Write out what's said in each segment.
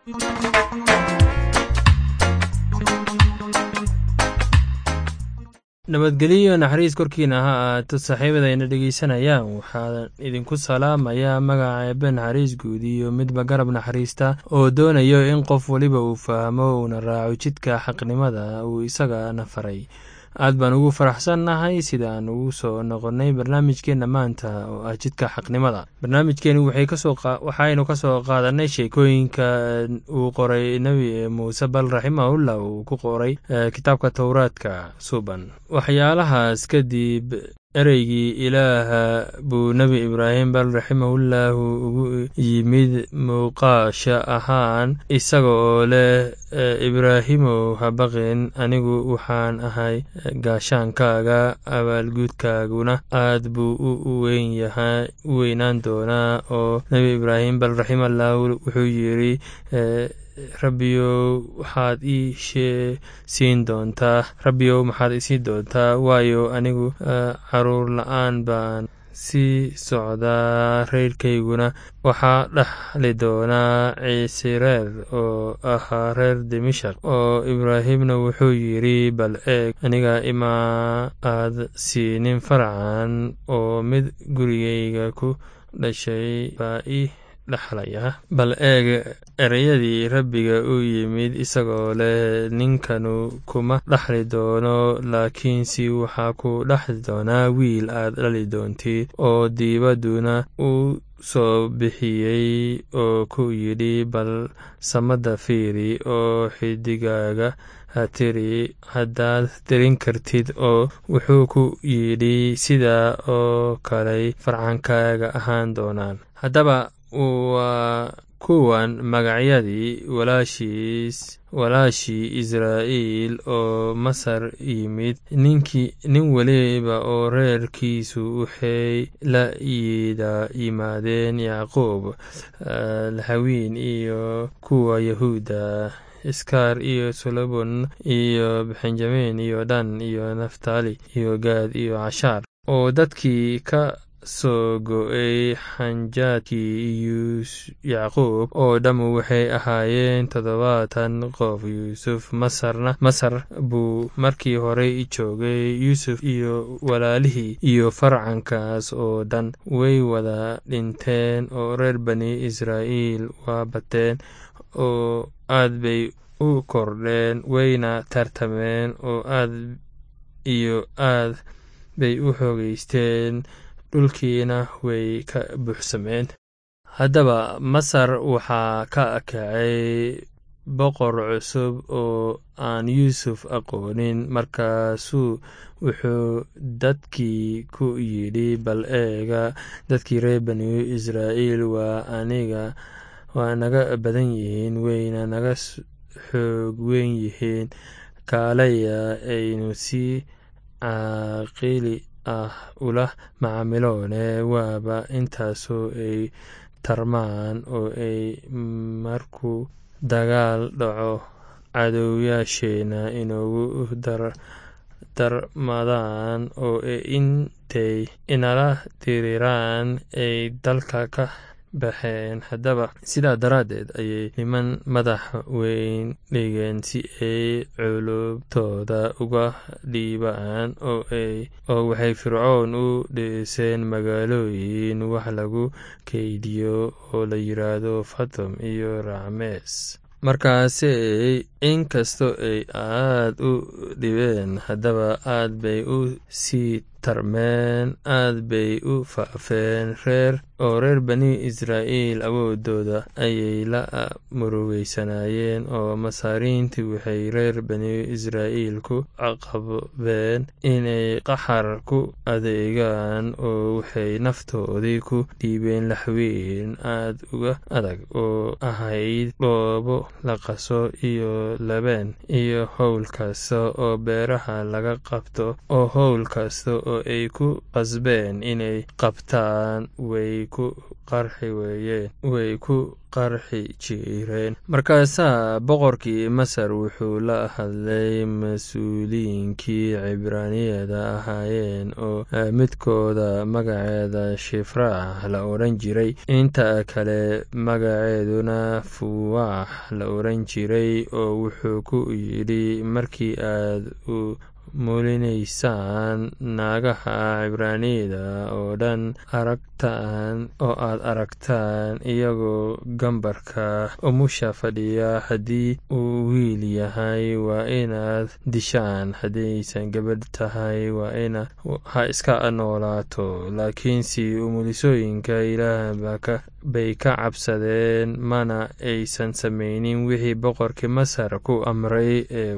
nabadgelyo naxariis korkiina ha ahaato saaxiibadayna dhegeysanayaan waxaa idinku salaamayaa magaca eebe naxariis guud iyo midba garab naxariista oo doonayo in qof weliba uu fahmo uuna raaco jidka xaqnimada uu isagana faray aad baan ugu faraxsannahay sida aan ugu soo noqonnay barnaamijkeenna maanta oo ah jidka xaqnimada barnaamijkeenu waxaynu ka soo qaadanay sheekooyinka uu qoray nebi muuse bal raximahullah uu ku qoray kitaabka towraadka suban waxyaalahaas kadib ereygii ilaaha buu nebi ibraahim bal raximahullahu ugu yimid muuqaasha ahaan isaga oo leh ibraahimow habaqin anigu waxaan ahay gaashaankaaga abaalguudkaaguna aad buu u weynaan doonaa oo nebi ibraahim bal raximallahu wuxuu yidri rabbiyow waxaad ii siin doontaa rabbiyow maxaad isiin doontaa waayo anigu caruur la-aan baan sii socdaa reerkayguna waxaa dhaxli doonaa ciise reer oo ahaa reer dimishak oo ibraahimna wuxuu yidri bal eeg aniga imaa aad siinin farcan oo mid gurigayga ku dhashay baa ii dhexlaya bal eeg ereyadii rabbiga u yimid isagoo leh ninkanu kuma dhexli doono laakiinse waxaa ku dhexli doonaa wiil aad dhali doontid oo diibadduna u soo bixiyey oo ku yidhi bal samada fiiri oo xidigaaga ha tiri haddaad tirin kartid oo wuxuu ku yidhi sidaa oo kaley farcankaaga ahaan doonaan haddaba waa kuwan magacyadii walaashiis walaashii israa'iil oo masar yimid ninkii nin weliba oo reerkiisu waxay la yida yimaadeen yacquub hawiin iyo kuwa yahuuda iskaar iyo solomon iyo benjamin iyo dhan iyo naftali iyo gaad iyo cashaar oo dadkii ka soo go-ay xanjaadkii yacquub oo dhammu waxay ahaayeen toddobaatan qof yuusuf masarna masar buu markii horey joogay yuusuf iyo walaalihii iyo farcankaas oo dhan way wada dhinteen oo reer bani israa'iil waa bateen oo aad bay u kordheen wayna tartameen oo aad iyo aad bay u xoogeysteen dhulkiina way ka buuxsameen haddaba masar waxaa ka kacay boqor cusub oo aan yuusuf aqoonin markaasuu wuxuu dadkii ku yidhi bal eega dadkii reer bani israa'iil waa aniga waa naga badan yihiin wayna naga xoog weyn yihiin kaalaya aynu si caaqili ah ula macaamiloone waaba intaasoo ay tarmaan oo ay markuu dagaal dhaco cadowyaasheena inoogu darmadaan oo intay inala diriraan ay dalka ka baxeen haddaba sidaa daraaddeed ayay niman madax weyn dhigeen si ay culubtooda uga dhiibaan oo waxay fircoon u dhiseen magaalooyin wax lagu keydiyo oo la yidhaahdo fatom iyo racmees markaasey inkastoo ay aad u dhibeen haddaba aad bay u sii tarmeen aad bay u faafeen reer oo reer bani israa'iil awoodooda ayay la murugeysanayeen oo masaariintii waxay reer bani israa'iil ku caqabeen inay qaxar ku adeegaan oo waxay naftoodii ku dhiibeen laxweyn aad uga adag oo ahayd dhoobo la qaso iyo labeen iyo howl kasta oo beeraha laga qabto oo howl kasta oo ay ku qasbeen inay qabtaan way ku qarxi weeyeen way ku qarxi jireen markaasaa boqorkii masar wuxuu la hadlay mas-uuliyiinkii cibraaniyada ahaayeen oo midkooda magaceeda shifraax la odhan jiray inta kale magaceeduna fuwaax la odhan jiray oo wuxuu ku yidhi markii aad u mulinaysaan naagaha cibraaniyada oo dhan aragtaan oo aad aragtaan iyagoo gambarka umusha fadhiya haddii uu wiil yahay waa inaad dishaan haddaysan gabadh tahay waa ina ha iska noolaato laakiinse umulisooyinka ilaah bay ka cabsadeen mana aysan samaynin wixii boqorkii masar ku amray ee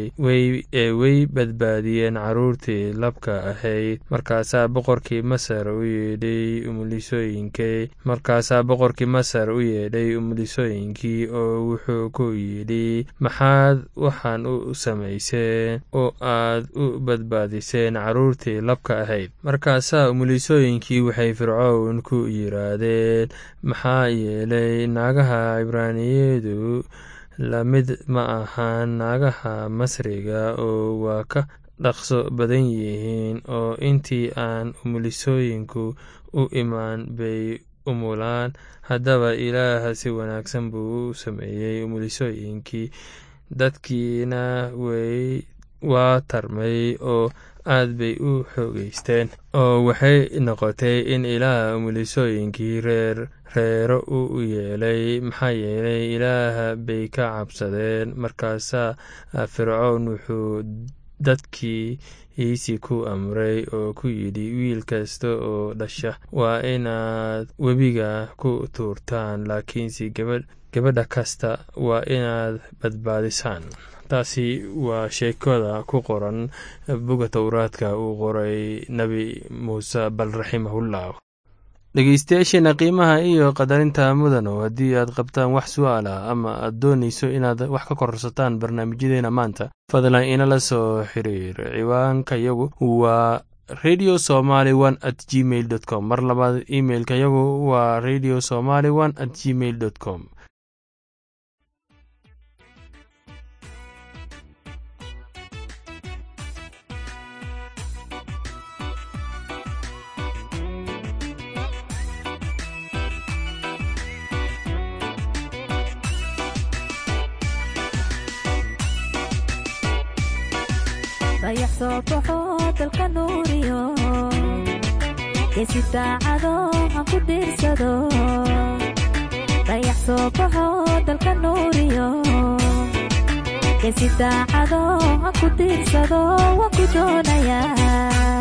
way badbaadiyeen caruurtii labka ahayd markaasaa boqorkii masar u yeedhay umulisooyinkii markaasaa boqorkii masar u yeedhay umulisooyinkii oo wuxuu ku yidhi maxaad waxaan u samayseen oo aad u badbaadiseen caruurtii labka ahayd markaasaa umulisooyinkii waxay fircown ku yiraahdeen maxaa yeelay naagaha cibraaniyadu lamid ma ahaan naagaha masriga oo waa ka dhaqso badan yihiin oo intii aan umulisooyinku u imaan bay umulaan haddaba ilaah si wanaagsan buu u sameeyey umulisooyinkii dadkiina way waa tarmay oo aad bay u xoogeysteen oo waxay noqotay in ilaah umulisooyinkii reer reero u yeelay maxaa yeelay ilaah bay ka cabsadeen markaasaa fircown wuxuu dadkii iisi ku amray oo ku yidhi wiil kasta oo dhasha waa inaad webiga ku tuurtaan laakiinse gabadha kasta waa inaad badbaadisaan taasi waa sheekada ku qoran boga towraadka uu qoray nebi muuse bal raximahullah dhegeystayaasheena qiimaha iyo qadarinta mudano haddii aad qabtaan wax su-aal ah ama aad doonayso inaad wax ka korsataan barnaamijyadeena maanta fadlan inala soo xiriir ciwaanka yagu waa radio somaly one at gmail dot com mar labaad imailka yagu waa radio somaly one at gmail dot com dayax soo baxo dalka nuuriyo geesi daacado han ku dhiirsado dayax soo baxo dalka nuuriyo geesi daacado han ku dhiirsado waan ku doonayaa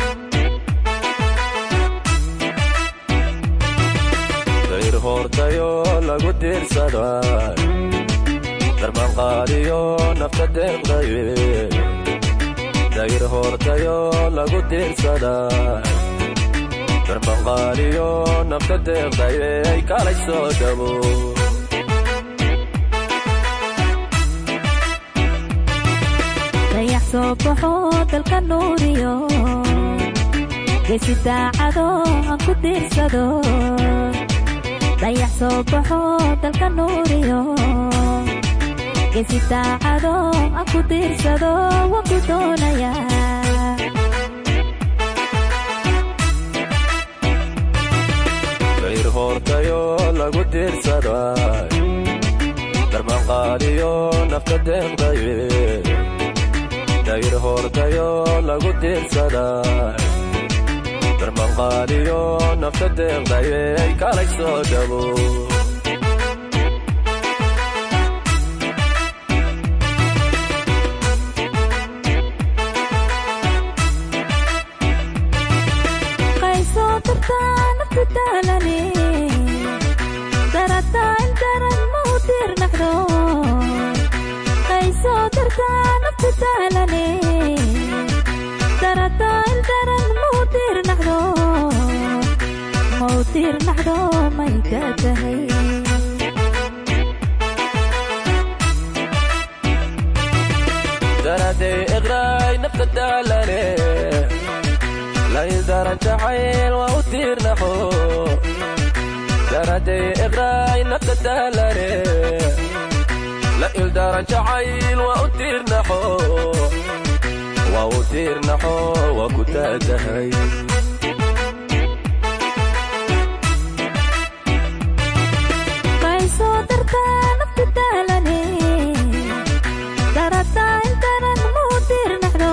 dayr hoortayo lagu diirsada darmanqaadiyo nafta deeqdaye dayr hoortayo lagu diirsada darmanqaadiyo nafta deeqdaye ay kalay soo dhabo dayax soo baxo dalka nuuriyo geesi daacado han ku diirsado dayax soo baxo dalka nuuriyo geesi daacado han ku diirsado waan ku doonayaa dayr hoortayo lagu diirsada darmanqaadiyo nafta deeqdaye dayr hoortayo lagu diirsada darmanqaadiyo nafta deeqdaye ay kalay soo dhabo qaysoo dartaa naftu daalane darataa ildaran ma u diirnaxdo qaysoo dartaa naftu daalane darataa ildaran ma u diirnaxdo ma u diirnaxdo may ka tahay daraday iqraay nafta daalane lay daran jacayl waa u diirnaxo daraday iqraay nafta daalane la ildaran jacayl waa u tiirnaxo waa u tiirnaxo waa ku taatahay qaysoo dartaa nafta daalane darataa intanan muu diirnaxdo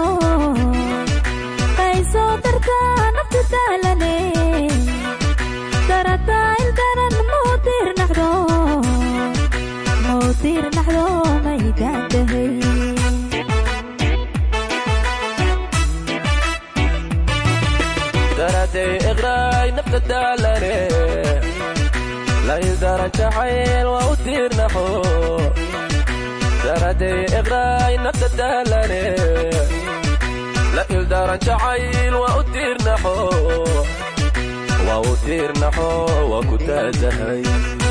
qaysoo dartaa nafta daalane darataa intanan muu diirnaxdo muu diirnaxdo maydaantahay daraday iqraay nafta daalane la ildaran jacayl waa u tiirnaxo daraday iqraay nafta daalane la ildaran jacayl waa u tiirnaxo waa u tiirnaxo waa ku taatahay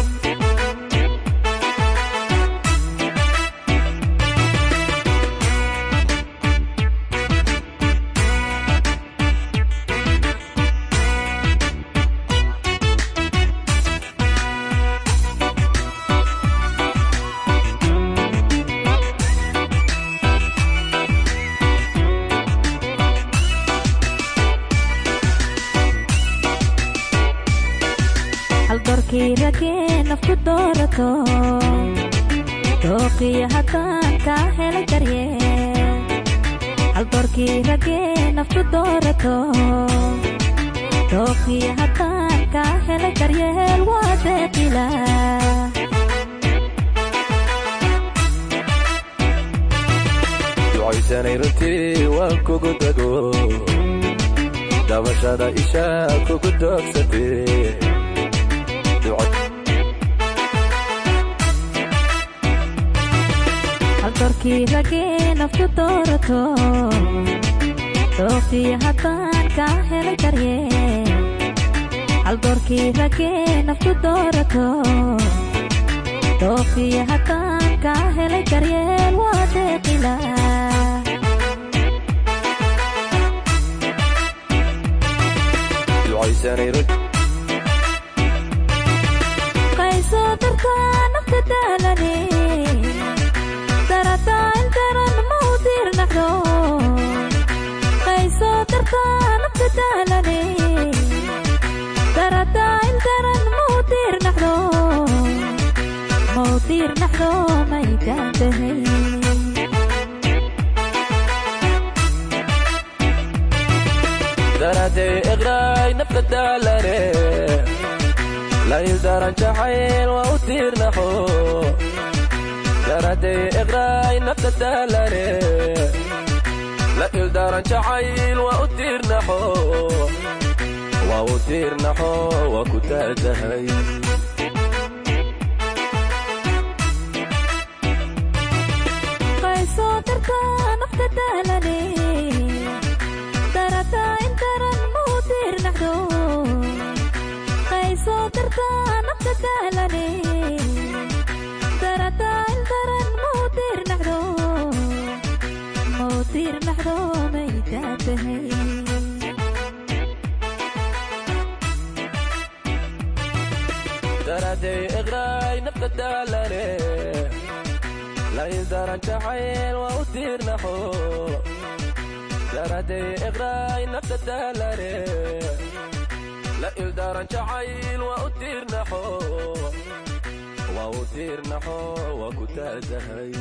haldoorkii ragee nafku doorato dooqiyo haddaan kaa helay daryeel haldoorkii ragee nafku doorato dooqiyo haddaan kaa helay daryeel waa deeqila ducaysanay runtii waan kugu dago dabashada isha kugu doogsatee haldoorkii ragee nafku doorato dooqiyo haddaan kaa helay daryeel haldoorkii ragee nafku doorato dooqiyo haddaan kaa helay daryeel waa deeqila ducaysanay runtii qaysoo dartaa nafta daalane darataa intanan mau diirnaxdo qaysoo dartaa nafta daalane darataa intanan mau diirnaxdo mau diirnaxdo maydaantahay daraday iqraay nafta daalane la ildaran jacayl waa u tiirnaxo daraday iqraay nafta daalane la ildaran jacayl waa u tiirnaxo waa u tiirnaxo waa ku taatahay qaysoo dartaa nafta daalane darataa intanan mau diirnaxdo qaysoo dartaa nafta daalane darataa intanan mau diirnaxdo mau diirnaxdo maydaantahay daraday iqraay nafta daalane la ildaran jacayl waa u tiirnaxo daraday iqraay nafta daalane la ildaran jacayl waa u tiirnaxo waa u tiirnaxo waa ku taatahay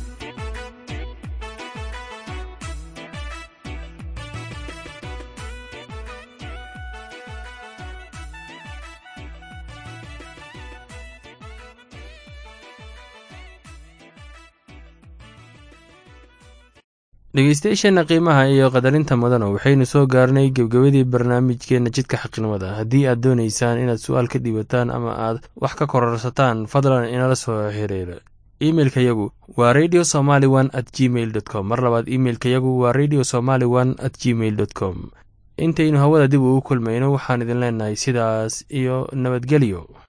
dhegeystayaasheena qiimaha iyo qadarinta mudana waxaynu soo gaarnay gebgabadii barnaamijkeena jidka xaqnimada haddii aad doonaysaan inaad su-aal ka dhiibataan ama aad wax ka kororsataan fadlan inala soo xiriira imeilka yagu waa radio somaly one at gmail dot com mar labaad imeilka yagu waa radio somaly one at gmail dot com intaynu hawada dib ugu kulmayno waxaan idin leenahay sidaas iyo nabadgelyo